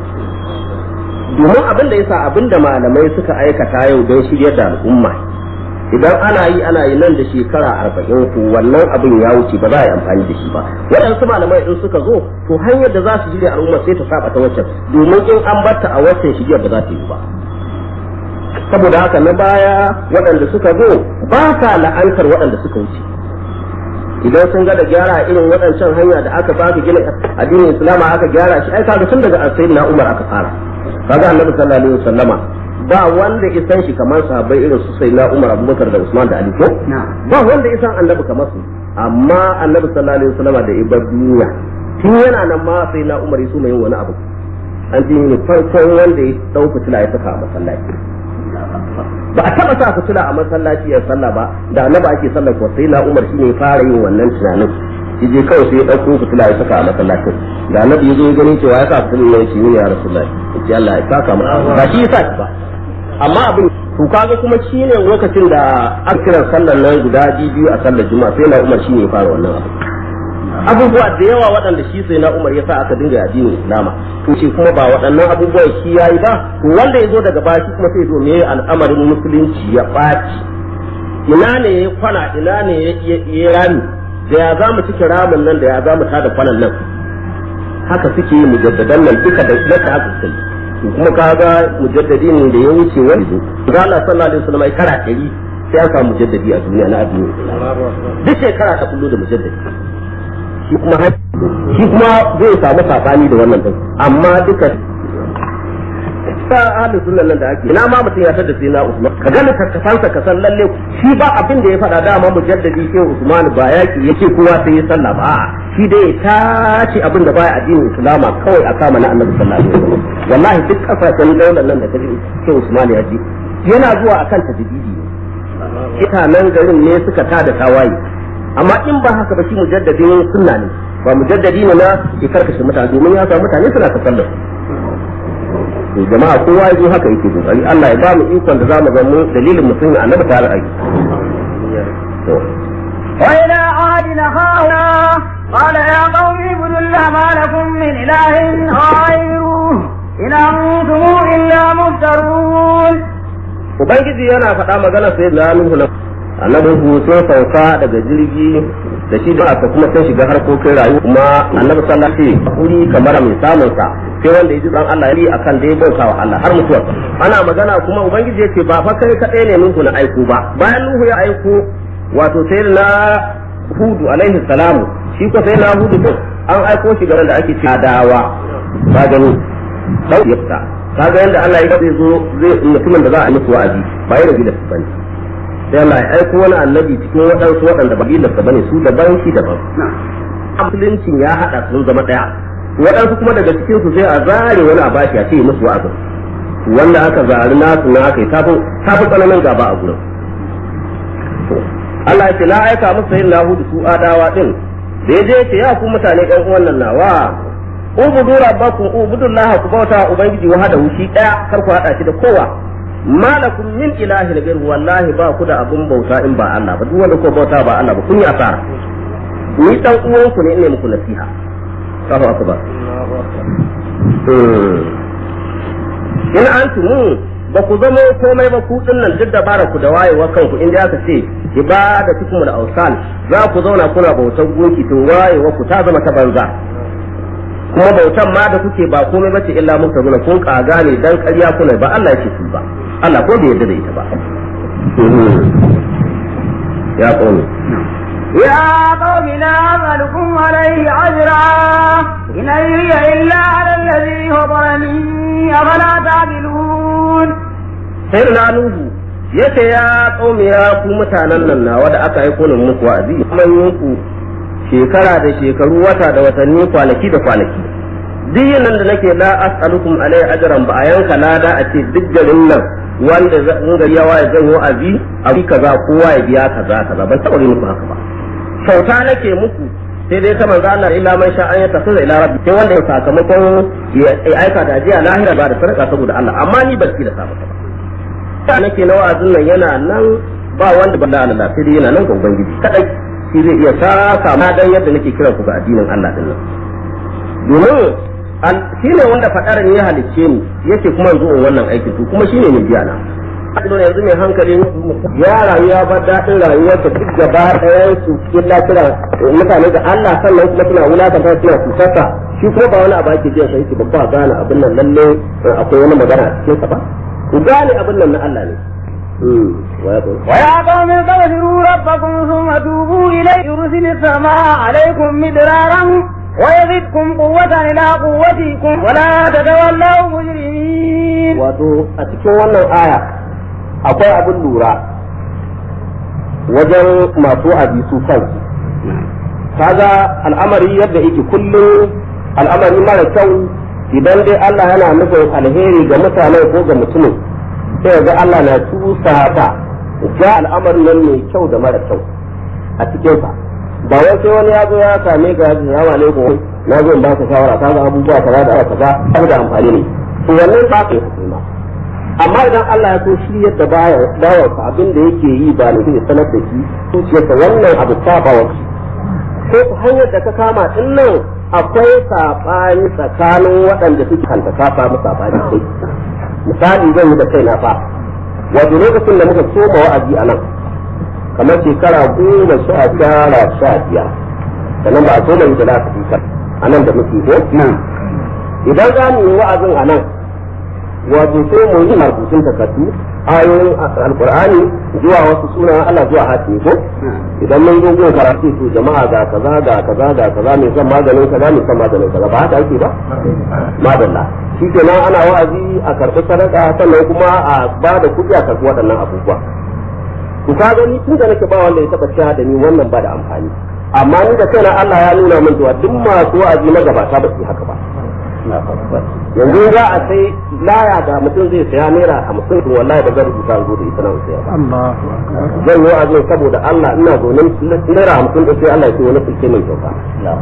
domin abin da yasa abin da malamai suka aikata yau don shiryar da al'umma idan ana yi ana yi nan da shekara arba'in ko wannan abin ya wuce ba za a yi amfani da shi ba waɗansu malamai in suka zo to hanyar da za su shirya al'umma sai ta saba ta waccan domin in an batta a waccan shirya ba za ta yi ba saboda haka na baya waɗanda suka zo ba sa la'antar waɗanda suka wuce idan sun ga da gyara irin waɗancan hanya da aka baka gina addinin islama aka gyara shi ai kaga tun daga sayyidina umar aka fara kaga annabi sallallahu alaihi wasallama ba wanda isan shi kamar sahabbai irin su sayyidina umar abubakar da usman da ali ko ba wanda isan annabi kamar su amma annabi sallallahu alaihi wasallama da ibar duniya tun yana nan ma sayyidina umar yaso mai wani abu an ji ne farkon wanda ya dau fitila ya saka a masallaci ba a taba sa fitila a masallaci ya sallah ba da annabi ake sallah ko sai na Umar shine ya fara yin wannan tunanin yaje kawai sai ya dauko fitila ya saka a masallacin da annabi yazo ya gani cewa ya sa fitila ne shi ne ya rasulullahi yace Allah ya saka mu ba shi yasa ba amma abin to kaga kuma shine lokacin da aka kira sallar nan guda biyu a sallar juma'a sai na Umar shine ya fara wannan abu abubuwa da yawa waɗanda shi sai na Umar ya sa aka dinga addinin Islama to shi kuma ba waɗannan abubuwa shi yayi ba to wanda ya zo daga baya shi kuma sai zo me al'amarin musulunci ya ɓaci ina ne ya kwana ina ne ya rami da ya za mu cike ramin nan da ya za mu tada kwanan nan haka suke yi mujaddadan nan duka da na ta haka sai kuma kaga mujaddadi ne da ya wuce wani zo ga Allah sallallahu alaihi wasallam ai kara ɗari sai an samu mujaddadi a duniya na addini duk shekara ta kullu da mujaddadi shi kuma shi kuma zai samu sabani da wannan din amma duka ta ahli sunan nan da ake ina ma mutum ya tada sai na Usman ka ga littattafansa ka san lalle shi ba abin da ya faɗa dama mujaddadi sai Usman ba yaki yake kowa sai ya sallah ba a'a shi dai ta ce abin da baya addinin Islama kawai a kama na Annabi sallallahu alaihi wasallam wallahi duk kasashen daular nan da kaji sai Usman ya ji yana zuwa akan tajdidi mutanen garin ne suka tada tawaye amma in ba haka ba shi mujaddadin sunna ne ba mujaddadi ne na ya karkashe mutane domin ya samu mutane suna tasallar to jama'a kowa ya zo haka yake kokari Allah ya ba mu ikon da zamu ga mu dalilin mu sun annabi ta ra'ayi to وإلى عاد أخانا قال يا قوم اعبدوا الله ما لكم من إله غيره إن أنتم إلا مفترون ubangiji yana faɗa magana sai da Nuhu na annabi Nuhu sai sauka daga jirgi da shi da aka kuma sai shiga harkokin rayuwa kuma annabi sallallahu alaihi wasallam kuri kamar mai samun sa sai wanda ya ji dan Allah yi akan da ya bauta wa Allah har mutuwa ana magana kuma ubangiji yace ba fa kai kadai ne Nuhu na aiko ba bayan Nuhu ya aiko wato sai na Hudu alaihi salamu shi ko sai na Hudu din an aiko shi garin da ake cewa dawa ba gani dau yafta kaga yanda Allah ya zai zo zai mutumin da za a yi musu wa'azi ba yana gidan su bane sai Allah ya aiko wani annabi cikin waɗansu waɗanda ba gidan su bane su daban shi daban musuluncin ya haɗa sun zama ɗaya waɗansu kuma daga cikin su sai a zare wani a bashi a ce musu wa'azin wanda aka zari nasu na aka yi tafi tsananin gaba a gurin Allah ya ce na aika musu yin lahu da su adawa din da ya je ce ya ku mutane ɗan uwan nan nawa ubudu rabbakum ubudullaha ku bauta ubangiji wa hada shi daya kar ku hada shi da kowa malakum min ilahi da gairu wallahi ba ku da abun bauta in ba Allah ba duk wanda ko bauta ba Allah ba kun yi asara ni dan uwan ku ne ina muku nasiha Allahu akbar in antum ba ku zama komai ba ku dinnan duk dabara ku da wayewa kanku inda aka ce ibada tukum da awsan za ku zauna kuna bautar gunki tun wayewa ku ta zama ta banza kuma bautan ma da kuke ba komai bace illa mun zuna kun kaga ne dan ƙarya kuna ba Allah yake su ba Allah ko bai yarda da ita ba ya qawmi يا قوم لا أسألكم عليه أجرا إن أجري إلا على الذي فطرني أفلا تعقلون سيدنا نوح yace ya qaumi ya ku mutanen nan nawa da aka yi kunin muku wa'azi kuma ku shekara da shekaru wata da watanni kwanaki da kwanaki duk nan da nake la as'alukum alai ajran ba a yanka lada a ce duk garin nan wanda in gari yawa ya zan wa'azi a bi kaza kowa ya biya kaza kaza ban taɓa muku haka ba kyauta nake muku sai dai ta manzo Allah illa man sha an ya tafi ila rabbi sai wanda ya sakamakon ya aika da ajiya lahira ba da sadaka saboda Allah amma ni ban da sa ba ta nake na wa'azin nan yana nan ba wanda ban da Allah sai dai yana nan ga ubangiji kadai shi zai iya saka ma dan yadda nake kiran ku ga addinin Allah din nan domin shi ne wanda fadar ne ya halicce ni yake kuma yanzu in wannan aikin to kuma shine ne biya na Adon yanzu mai hankali ya rayuwa ba daɗin rayuwar ta duk gaba ɗayan su illa kira mutane da Allah sannan kuma suna wulakanta suna kusurta shi kuma ba wani abu ake jiya sai ki babba gane abin nan lalle akwai wani magana a cikin sa ba ku gane abin nan na Allah ne ويا قوم استغفروا ربكم ثم توبوا إليه يرسل السماء عليكم مدرارا ويزدكم قوة إلى قوتكم ولا تتولوا مجرمين wato a cikin wannan aya akwai abin lura wajen masu abisu kansu kaga al'amari yadda yake kullum al'amari mara kyau idan dai Allah yana nufin alheri ga mutane ko ga mutumin sai ga Allah na tusa haka ga al'amarin nan mai kyau da mara kyau a cikinsa ba wai sai wani ya zo ya same ka ya ce salamu alaikum na zo in ba ka shawara ka ga abubuwa kaza da kaza ba da amfani ne to wannan ba ka yi ma amma idan Allah ya so shi yadda baya bawa ka abin da yake yi ba ne zai sanar da shi zuciyarsa wannan abu ta ba wa ko hanyar da ka kama din nan akwai sabani tsakanin waɗanda suke kanta ka samu sabani sai misali zan yi da kaina fa wato lokacin da muka soma wa'azi a nan kamar shekara goma sha tara sha biyar sannan ba a so mai da lafi a nan da muke ko idan za mu yi wa'azin a nan wato sai mu yi rubutun takardu ayoyin alqur'ani zuwa wasu sunan Allah zuwa hati ko idan mun zo gun karatu to jama'a ga kaza ga kaza ga kaza mai son maganin kaza mai son maganin kaza ba haka ake ba madalla shi kenan ana wa'azi a karɓi sadaka sannan kuma a ba da kuɗi a karɓi waɗannan abubuwa to ka gani tun da nake ba wanda ya taɓa cewa da ni wannan ba da amfani amma ni da kaina Allah ya nuna min cewa duk masu wa'azi na gabata ba su haka ba yanzu za a sai laya da mutum zai saya naira hamsin to wallahi ba zan rubuta zo da ita nan saya ba zan yi wa'azi saboda Allah ina zaune naira hamsin da sai Allah ya ce wani sulke mai kyauta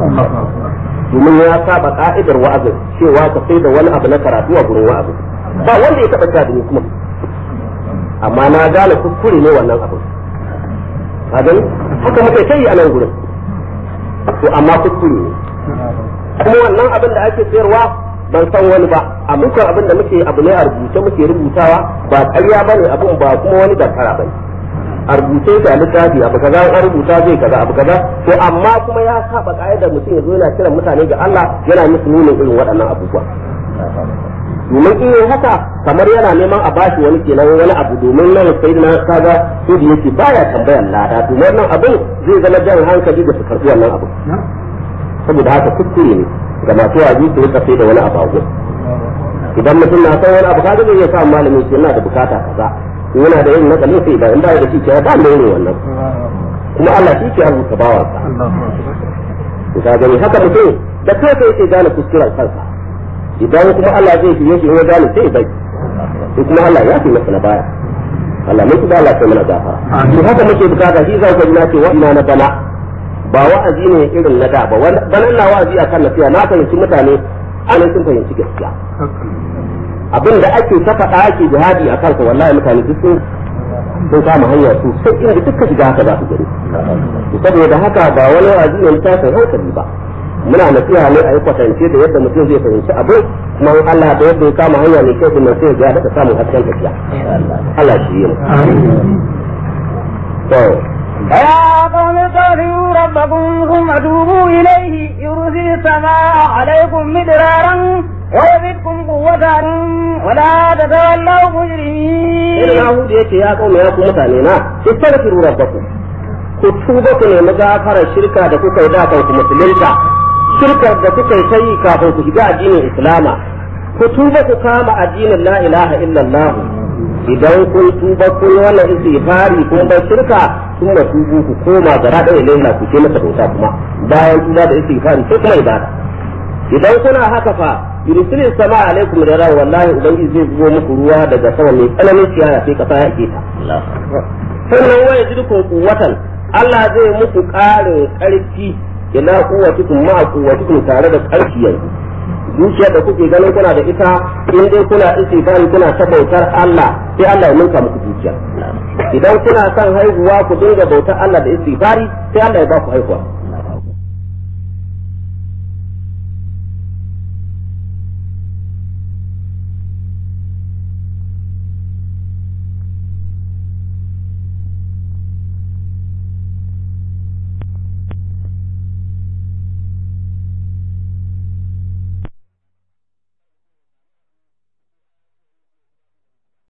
domin ya saba ka'idar wa'azin cewa ka sai da wani abu na karatu a gurin wa'azin ba wanda ya taɓa cewa da ni kuma amma na gane kuskure ne wannan abu ka gani haka muka kai a nan gurin to amma kuskure ne kuma wannan abin da ake sayarwa ban san wani ba a mukan abin da muke abu ne a rubuce muke rubutawa ba ƙarya bane abin ba kuma wani dankara bane a rubuce da littafi abu kaza an rubuta zai kaza abu kaza to amma kuma ya saba da mutum ya zo yana kiran mutane ga Allah yana musu nuna irin waɗannan abubuwa domin in yi haka kamar yana neman a bashi wani kenan wani abu domin nan sai na kaga su da yake baya tambayar lada domin wannan abin zai zama jan hankali da su karɓi wannan abu saboda haka kuskure ne ga masu waji su rika sai da wani abu idan mutum na san wani abu kaga zai iya sa malami ce yana da bukata kaza yana da yin nakali sai ba in ba da shi ce ba mai ne wannan kuma Allah shi ke rubuta bawansa to ka gani haka mutum da kai kai yake gane kuskuren kansa idan kuma Allah zai fiye shi ya gane sai bai sai kuma Allah ya fi masa na baya Allah mun kuma Allah sai mana gafara to haka muke bukata shi zai ga ce wa ina na bana ba wa'azi ne irin na da ba banan na wa'azi akan nasiya na fahimci mutane an sun fahimci gaskiya abin da ake ta faɗa ake jihadi a kansa wallahi mutane duk sun sun kama hanya su sai inda duka shiga haka za su gani saboda haka ba wani wa'azi ne na tashin hankali ba muna nasiha ne a yi kwatance da yadda mutum zai fahimci abin kuma Allah da yadda ya kama hanya ne kai kuma sai ya daɗa samun hasken tafiya Allah shi yi to يا قوم استغفروا ربكم ثم توبوا إليه يرسل السماء عليكم مدرارا ويزدكم قوة ولا تتولوا مجرمين. إذا يهود يأتي يا قوم يا قوم متانينا استغفروا ربكم ku tuba ku nemi gafarar shirka da kuka yi da ku musulunta shirkar da kuka yi ta yi kafin ku shiga addinin islama ku tuba ku kama addinin la ilaha illallah idan kun tuba kun wannan istighfari kun bar shirka kun da tubu ku koma gara da ilaha ku ce masa bauta kuma bayan tuba da istighfari sai kuma ibada idan kuna haka fa yursilu sama alaikum da rawa wallahi ubangiji zai zubo muku ruwa daga sama mai tsananin ciyawa sai kasa ya ke ta sannan waya jirkun kuwatan Allah zai muku ƙarin ƙarfi ila kuwatikum ma kuwatikum tare da ƙarfi yanzu dukiyar da kuke ganin kuna da ita in dai kuna istighfari kuna ta bautar Allah sai Allah ya ninka muku dukiya idan kuna son haihuwa ku dinga bautar Allah da istighfari sai Allah ya ba ku haihuwa